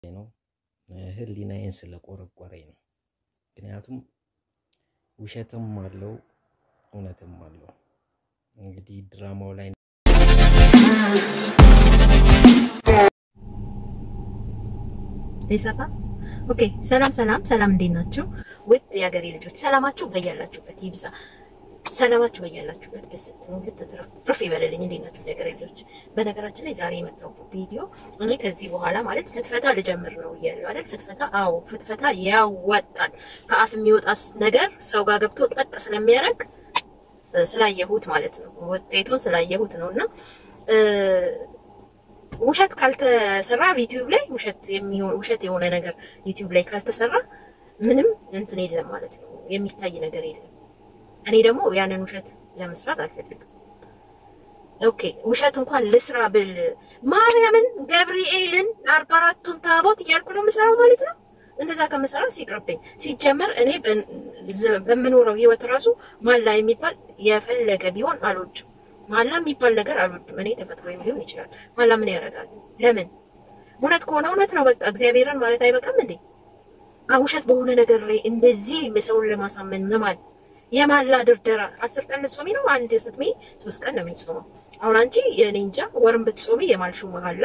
ነው ህሊናዬን ስለቆረቆረኝ ነው። ምክንያቱም ውሸትም አለው እውነትም አለው። እንግዲህ ድራማው ላይ ይሰፋ ኦኬ። ሰላም ሰላም ሰላም፣ እንዴት ናችሁ ውድ የሀገሬ ልጆች? ሰላማችሁ በያላችሁበት ይብዛ። ሰላማችሁ በያላችሁበት ብስት ነው ልትትርፍ ይበልልኝ። እንዴት ናችሁ የሀገሬ ልጆች? በነገራችን ላይ ዛሬ የመጣው ቪዲዮ እኔ ከዚህ በኋላ ማለት ፍትፈታ ልጀምር ነው እያለሁ አይደል? ፍትፈታ አዎ፣ ፍትፈታ ያዋጣል። ከአፍ የሚወጣ ነገር ሰው ጋር ገብቶ ጠቅ ስለሚያደርግ ስላየሁት ማለት ነው፣ ውጤቱን ስላየሁት ነው እና ውሸት ካልተሰራ ዩቲዩብ ላይ ውሸት የሚሆን ውሸት የሆነ ነገር ዩቲዩብ ላይ ካልተሰራ ምንም እንትን የለም ማለት ነው፣ የሚታይ ነገር የለም። እኔ ደግሞ ያንን ውሸት ለመስራት አልፈልግም። ኦኬ ውሸት እንኳን ልስራ ብል ማርያምን፣ ገብርኤልን፣ አርባ አራቱን ታቦት እያልኩ ነው የምሰራው ማለት ነው። እንደዛ ከምሰራ ሲቅርብኝ። ሲጀመር እኔ በምኖረው ህይወት ራሱ ማላ የሚባል የፈለገ ቢሆን አልወድም። ማላ የሚባል ነገር አልወድም። እኔ ተፈጥሮ ሊሆን ይችላል። ማላ ምን ያደርጋል? ለምን እውነት ከሆነ እውነት ነው በቃ። እግዚአብሔርን ማለት አይበቃም እንዴ? ውሸት በሆነ ነገር ላይ እንደዚህ ሰውን ለማሳመን መማል የማላ ድርደራ። አስር ቀን ልትጾሚ ነው? አንድ ስትሜ ሶስት ቀን ነው የሚጾመው። አሁን አንቺ የኔ እንጃ ወርን ብትጾሚ የማልሹ መሀላ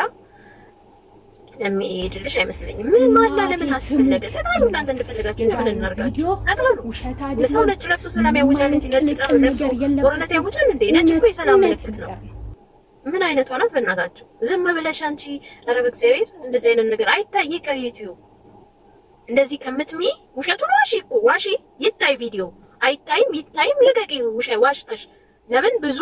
የሚሄድልሽ አይመስለኝም። ምን ማላ ለምን አስፈለገ? ተጣሉ እናንተ እንደፈለጋችሁ እንደምን እናርጋችሁ? ተጣሉ። ለሰው ነጭ ለብሶ ሰላም ያውጃል እንጂ ነጭ ጠር ለብሶ ጦርነት ያውጃል እንዴ? ነጭ እኮ የሰላም ምልክት ነው። ምን አይነቷ ናት በእናታችሁ? ዝም ብለሽ አንቺ ኧረ በእግዚአብሔር እንደዚህ አይነት ነገር አይታይ ይቅር። ዩቲዩብ እንደዚህ ከምትሚ ውሸቱን ዋሺ እኮ ዋሺ፣ ይታይ ቪዲዮ አይታይም፣ ይታይም፣ ልቀቂ ዋሽተሽ። ለምን ብዙ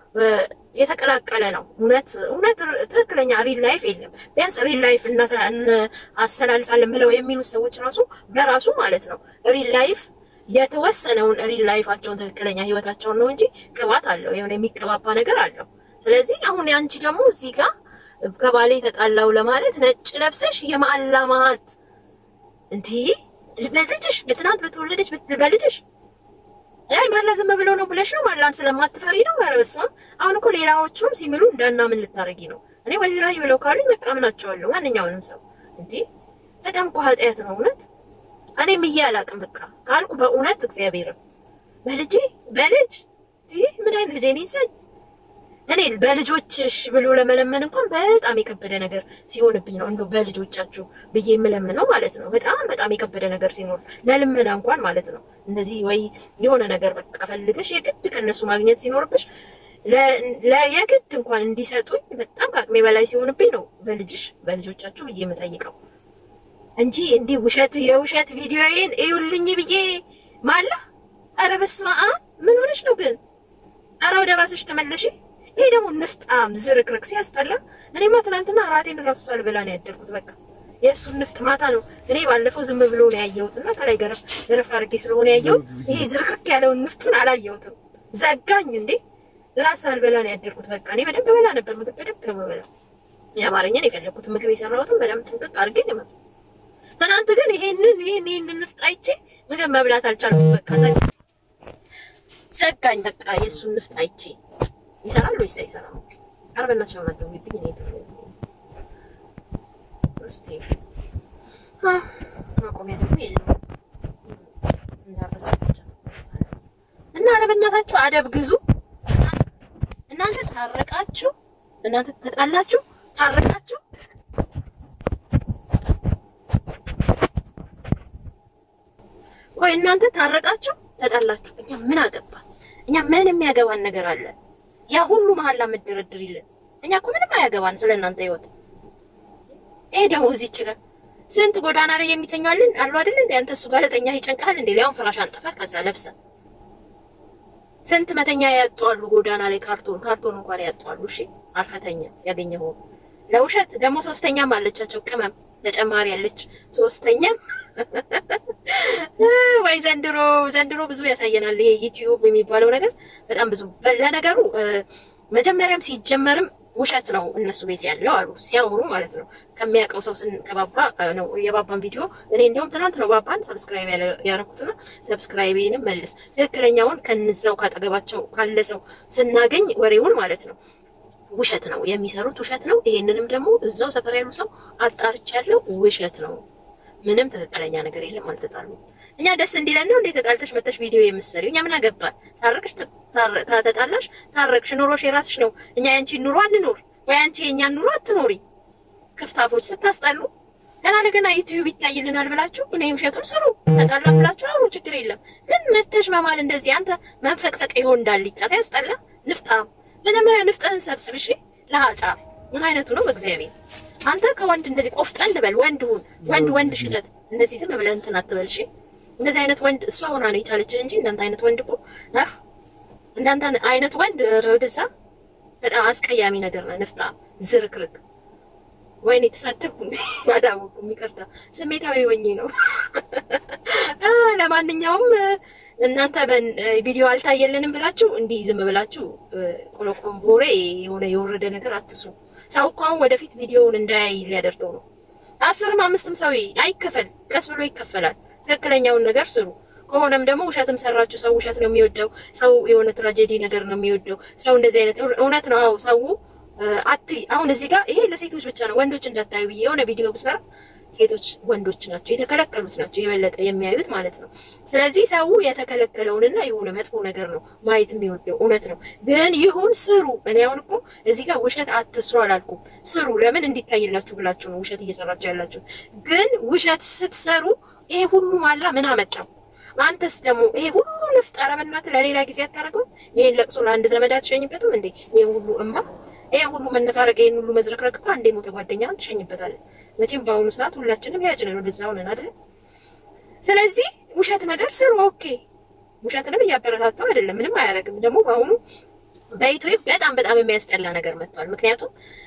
የተቀላቀለ ነው። እውነት እውነት ትክክለኛ ሪል ላይፍ የለም። ቢያንስ ሪል ላይፍ አስተላልፋለን ብለው የሚሉ ሰዎች ራሱ በራሱ ማለት ነው ሪል ላይፍ የተወሰነውን ሪል ላይፋቸውን ትክክለኛ ህይወታቸውን ነው እንጂ ቅባት አለው የሆነ የሚቀባባ ነገር አለው። ስለዚህ አሁን አንቺ ደግሞ እዚህ ጋር ከባሌ ተጣላው ለማለት ነጭ ለብሰሽ የማላ ማት እንዲህ በልጅሽ በትናንት በተወለደች በልጅሽ አይ ማላ ዝም ብለው ነው ብለሽ ነው ማላን ስለማትፈሪ ነው። ኧረ በስመ አብ። አሁን እኮ ሌላዎቹም ሲምሉ እንዳናምን ልታረጊ ነው። እኔ ወላሂ ብለው ካሉኝ በቃ አምናቸዋለሁ። ማንኛውንም ሰው እንዴ በጣም እኮ ኃጢአት ነው እውነት። እኔ ምዬ አላቅም በቃ ካልኩ በእውነት እግዚአብሔርን በልጄ በልጅ ምን አይነት ልጄ እኔ ሳይ እኔ በልጆችሽ ብሎ ለመለመን እንኳን በጣም የከበደ ነገር ሲሆንብኝ ነው እንደው በልጆቻችሁ ብዬ የምለምነው ማለት ነው። በጣም በጣም የከበደ ነገር ሲኖር ለልመና እንኳን ማለት ነው እንደዚህ ወይ የሆነ ነገር በቃ ፈልገሽ የግድ ከነሱ ማግኘት ሲኖርብሽ የግድ እንኳን እንዲሰጡኝ በጣም ከአቅሜ በላይ ሲሆንብኝ ነው በልጅሽ በልጆቻችሁ ብዬ የምጠይቀው እንጂ እንዲህ ውሸት የውሸት ቪዲዮዬን እዩልኝ ብዬ ማላ። ኧረ በስመ አብ ምን ሆነሽ ነው ግን? ኧረ ወደ ራስሽ ተመለሽ። ይሄ ደግሞ ንፍጣም ዝርክርክ ሲያስጠላ። እኔማ ትናንትና እራቴን እራሱ ሳልበላ ነው ያደርኩት። በቃ የእሱን ንፍጥ ማታ ነው እኔ ባለፈው ዝም ብሎ ነው ያየሁት እና ከላይ ገረፍ ገረፍ አድርጌ ስለሆነ ያየሁት ይሄ ዝርክርክ ያለውን ንፍጡን አላየሁትም። ዘጋኝ እንዴ እራት ሳልበላ ነው ያደርኩት። በቃ እኔ በደንብ በላ ነበር ምግብ በደንብ ነው የምበላው። የአማርኛን የፈለኩት ምግብ የሰራሁትን በደንብ ጥንቅቅ አድርጌ ነው። ትናንት ግን ይሄንን ይሄን ይሄን ንፍጥ አይቼ ምግብ መብላት አልቻልኩም። በቃ ዘጋኝ። በቃ የእሱን ንፍጥ አይቼ ይሰራል ወይስ አይሰራም? ኧረ በእናትሽ ነው ማለት ነው እኔ እስቲ ማቆሚያ ደግሞ የለውም እንዳረሳች እና ኧረ በእናታችሁ አደብ ግዙ። እናንተ ታረቃችሁ፣ እናንተ ተጣላችሁ፣ ታረቃችሁ። ቆይ እናንተ ታረቃችሁ፣ ተጣላችሁ፣ እኛ ምን አገባ? እኛ ምን የሚያገባን ነገር አለ? ያ ሁሉ መሀላ የምትደረድሪልን እኛ እኮ ምንም አያገባን ስለ እናንተ ህይወት። ይሄ ደግሞ እዚች ጋር ስንት ጎዳና ላይ የሚተኛልን አሉ አይደል እንዴ? አንተ እሱ ጋር ለተኛ ይጨንቃል እንዴ? ሊያውን ፍራሽ አንጥፈህ ከዛ ለብሰ ስንት መተኛ ያጧሉ ጎዳና ላይ ካርቶን ካርቶን እንኳን ያጧሉ። እሺ አልፈተኛ ያገኘው ለውሸት ደግሞ ሶስተኛም አለቻቸው ቅመም ተጨማሪ ያለች ሶስተኛም ወይ ዘንድሮ ዘንድሮ ብዙ ያሳየናል። ይሄ ዩቲዩብ የሚባለው ነገር በጣም ብዙ ለነገሩ መጀመሪያም ሲጀመርም ውሸት ነው እነሱ ቤት ያለው አሉ ሲያወሩ ማለት ነው። ከሚያውቀው ሰው ስንቀባባ ነው የባባን ቪዲዮ እኔ እንዲሁም ትናንት ነው ባባን ሰብስክራይብ ያደረኩትና ሰብስክራይቤንም መልስ ትክክለኛውን ከንዛው ካጠገባቸው ካለ ሰው ስናገኝ ወሬውን ማለት ነው ውሸት ነው የሚሰሩት፣ ውሸት ነው። ይሄንንም ደግሞ እዛው ሰፈር ያሉ ሰው አጣርቻለሁ፣ ውሸት ነው። ምንም ትክክለኛ ነገር የለም። አልተጣሉም። እኛ ደስ እንዲለን ነው እንዴ ተጣልተሽ መተሽ ቪዲዮ የምትሰሪው? እኛ ምን አገባን? ታረቅሽ፣ ተጣላሽ፣ ታረቅሽ፣ ኑሮሽ የራስሽ ነው። እኛ ያንቺን ኑሮ አንኖር ወይ አንቺ የእኛን ኑሮ አትኖሪ። ክፍታፎች ስታስጠሉ ገና ለገና ዩቲዩብ ይታይልናል ብላችሁ እኔ ውሸቱን ስሩ፣ ተጣላም ብላችሁ አውሩ፣ ችግር የለም። ግን መተሽ መማል እንደዚህ አንተ መንፈቅፈቅ ይሆን እንዳልጫ ሲያስጠላ ንፍጣም መጀመሪያ ንፍጥህን ሰብስብ። እሺ ለሀጫ ምን አይነቱ ነው? በእግዚአብሔር አንተ ከወንድ እንደዚህ ቆፍጠን በል። ወንድ ሁን፣ ወንድ ወንድ ሽተት። እንደዚህ ዝም ብለህ እንትን አትበል። እሺ እንደዚህ አይነት ወንድ እሷ ሆና ነው የቻለች እንጂ እንዳንተ አይነት ወንድ እኮ አህ እንዳንተ አይነት ወንድ ወደዛ በጣም አስቀያሚ ነገር ነው። ንፍጣ ዝርክርክ። ወይኔ የተሳደብኩ አላወኩም፣ ይቅርታ ስሜታዊ ሆኜ ነው። ለማንኛውም እናንተ ቪዲዮ አልታየልንም ብላችሁ እንዲህ ዝም ብላችሁ ቆለቆምቦሬ የሆነ የወረደ ነገር አትስሩ። ሰው እኮ አሁን ወደፊት ቪዲዮውን እንዳያይ ሊያደርገው ነው። አስርም አምስትም ሰው አይከፈል፣ ቀስ ብሎ ይከፈላል። ትክክለኛውን ነገር ስሩ። ከሆነም ደግሞ ውሸትም ሰራችሁ። ሰው ውሸት ነው የሚወደው። ሰው የሆነ ትራጀዲ ነገር ነው የሚወደው። ሰው እንደዚህ አይነት እውነት ነው። አዎ ሰው አት አሁን እዚህ ጋር ይሄ ለሴቶች ብቻ ነው፣ ወንዶች እንዳታዩ ብዬ የሆነ ቪዲዮ ብሰራ ሴቶች ወንዶች ናቸው የተከለከሉት ናቸው የበለጠ የሚያዩት ማለት ነው። ስለዚህ ሰው የተከለከለውንና የሆነ መጥፎ ነገር ነው ማየት የሚወደው እውነት ነው። ግን ይሁን ስሩ። እኔ አሁን እኮ እዚህ ጋር ውሸት አትስሩ አላልኩም፣ ስሩ። ለምን እንዲታይላችሁ ብላችሁ ነው ውሸት እየሰራችሁ ያላችሁት። ግን ውሸት ስትሰሩ ይሄ ሁሉ ማላ ምን አመጣው? አንተስ ደግሞ ይሄ ሁሉ ንፍጥ ኧረ በእናትህ ለሌላ ጊዜ አታደርገው? ይሄን ለቅሶ ለአንድ ዘመድ አትሸኝበትም እንዴ? ይሄ ሁሉ እማ፣ ይሄ ሁሉ መነፋረቅ፣ ይሄን ሁሉ መዝረክረክ እኮ አንዴ ሞተ ጓደኛህን ትሸኝበታለህ። መቼም በአሁኑ ሰዓት ሁላችንም ያጭ ነው ወደዛ ሆነን አይደል? ስለዚህ ውሸት ነገር ስሩ። ኦኬ፣ ውሸትንም እያበረታታው አይደለም፣ ምንም አያደርግም። ደግሞ በአሁኑ በኢትዮጵያ በጣም በጣም የሚያስጠላ ነገር መጥቷል። ምክንያቱም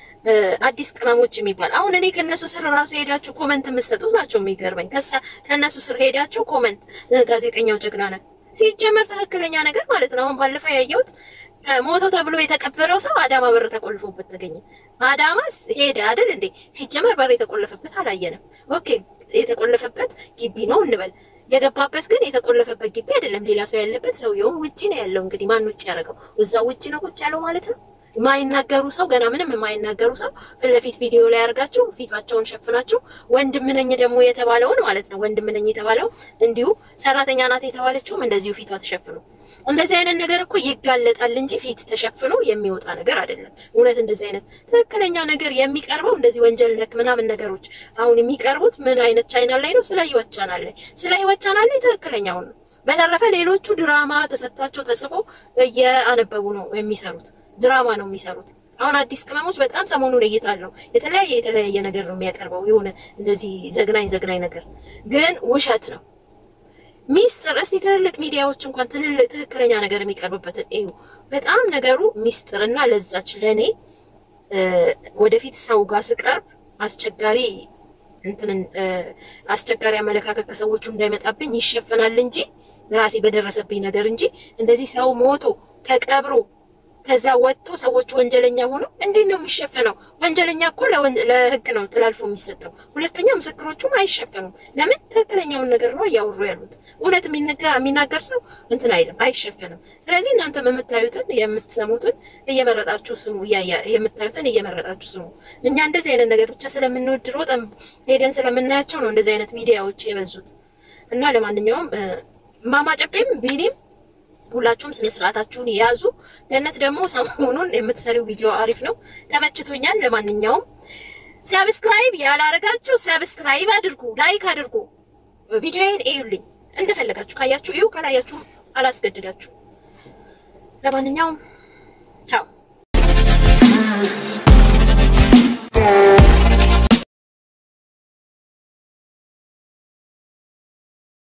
አዲስ ቅመሞች የሚባል አሁን እኔ ከነሱ ስር ራሱ ሄዳችሁ ኮመንት የምትሰጡት ናቸው የሚገርመኝ። ከሳ ከነሱ ስር ሄዳችሁ ኮመንት ጋዜጠኛው ጀግና ነህ ሲጀመር ትክክለኛ ነገር ማለት ነው። አሁን ባለፈው ያየሁት ሞቶ ተብሎ የተቀበረው ሰው አዳማ በር ተቆልፎበት ተገኘ። አዳማስ ሄደ አይደል እንዴ? ሲጀመር በር የተቆለፈበት አላየንም። ኦኬ የተቆለፈበት ግቢ ነው እንበል። የገባበት ግን የተቆለፈበት ግቢ አይደለም፣ ሌላ ሰው ያለበት። ሰውየውም ውጪ ነው ያለው። እንግዲህ ማን ውጪ ያደረገው? እዛው ውጪ ነው ቁጭ ያለው ማለት ነው። የማይናገሩ ሰው ገና ምንም የማይናገሩ ሰው ፊት ለፊት ቪዲዮ ላይ አድርጋችሁ ፊታቸውን ሸፍናችሁ ወንድም ነኝ ደግሞ የተባለውን ማለት ነው ወንድም ነኝ የተባለው እንዲሁ ሰራተኛ ናት የተባለችውም እንደዚሁ ፊቷ ተሸፍኑ። እንደዚህ አይነት ነገር እኮ ይጋለጣል እንጂ ፊት ተሸፍኖ የሚወጣ ነገር አይደለም። እውነት እንደዚህ አይነት ትክክለኛ ነገር የሚቀርበው እንደዚህ ወንጀል ነክ ምናምን ነገሮች አሁን የሚቀርቡት ምን አይነት ቻናል ላይ ነው? ስለ ህይወት ቻናል ላይ ስለ ህይወት ቻናል ላይ ትክክለኛውን ነው። በተረፈ ሌሎቹ ድራማ ተሰጥቷቸው ተጽፎ እየአነበቡ ነው የሚሰሩት ድራማ ነው የሚሰሩት። አሁን አዲስ ቅመሞች በጣም ሰሞኑን እይታ አለው። የተለያየ የተለያየ ነገር ነው የሚያቀርበው የሆነ እንደዚህ ዘግናኝ ዘግናኝ ነገር ግን ውሸት ነው። ሚስጥር እስቲ ትልልቅ ሚዲያዎች እንኳን ትልልቅ ትክክለኛ ነገር የሚቀርብበትን እዩ። በጣም ነገሩ ሚስጥርና ለዛች ለእኔ ወደፊት ሰው ጋር ስቀርብ አስቸጋሪ እንትን አስቸጋሪ አመለካከት ከሰዎቹ እንዳይመጣብኝ ይሸፈናል እንጂ ራሴ በደረሰብኝ ነገር እንጂ እንደዚህ ሰው ሞቶ ተቀብሮ ከዛ ወጥቶ ሰዎች ወንጀለኛ ሆኖ እንዴት ነው የሚሸፈነው? ወንጀለኛ እኮ ለህግ ነው ተላልፎ የሚሰጠው። ሁለተኛ ምስክሮቹም አይሸፈኑም። ለምን? ትክክለኛውን ነገር ነው እያወሩ ያሉት። እውነት የሚናገር ሰው እንትን አይልም፣ አይሸፈንም። ስለዚህ እናንተ የምታዩትን የምትሰሙትን እየመረጣችሁ ስሙ፣ የምታዩትን እየመረጣችሁ ስሙ። እኛ እንደዚህ አይነት ነገር ብቻ ስለምንወድ ሮጠን ሄደን ስለምናያቸው ነው እንደዚህ አይነት ሚዲያዎች የበዙት እና ለማንኛውም ማማጨቤም ቢኒም ሁላችሁም ስነ ስርዓታችሁን የያዙ። ገነት ደግሞ ሰሞኑን የምትሰሪው ቪዲዮ አሪፍ ነው፣ ተመችቶኛል። ለማንኛውም ሰብስክራይብ ያላረጋችሁ ሰብስክራይብ አድርጉ፣ ላይክ አድርጉ፣ ቪዲዮዬን እዩልኝ። እንደፈለጋችሁ ካያችሁ እዩ፣ ካላያችሁ አላስገድዳችሁ። ለማንኛውም ቻው።